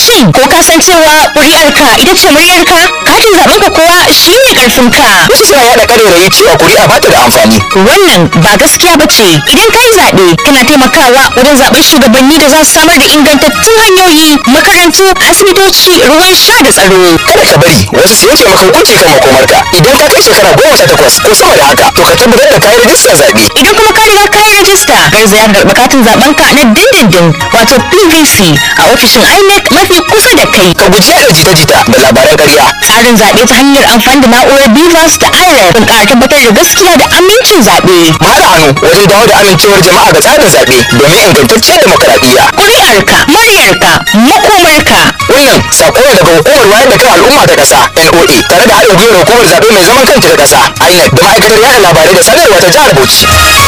Shin ko ka san cewa ƙuri'arka ita ce muryarka? Katin zaɓen ka kuwa shi ne ƙarfinka. wasu suna yaɗa ƙarairayi cewa kuri'a ba ta da amfani Wannan ba gaskiya ba ce. Idan ka yi zaɓe, kana taimakawa wajen zaɓen shugabanni da za su samar da ingantattun hanyoyi, makarantu, asibitoci, ruwan sha da tsaro. kada ka bari wasu su yanke maka hukunci kan makomarka idan ka kai shekara goma sha takwas ko sama da haka to ka tabbatar da kayi rajistar zaɓe Idan kuma ka riga ka yi rajista, garzaya ka karɓi katin zaɓen ka na dindindin wato PVC a ofishin INEC mafi kusa da kai. ka guji yaɗa jita-jita da labaran ƙarya Tsarin zaɓe ta hanyar amfani da na'urar BVAS da IREF don ƙara tabbatar da gaskiya da amincin zaɓe. mu haɗa hannu wajen dawo da amincewar jama'a ga tsarin zaɓe domin ingantacciyar demokaradiyya Ƙuri'arka, muryarka, makomarka. wannan sako ne daga hukumar wayar da kan al'umma ta ƙasa NOA tare da haɗin gwiwar hukumar zaɓe mai zaman kanta ta ƙasa INEC da ma'aikatar yaɗa labarai da sadarwa ta jihar Bauchi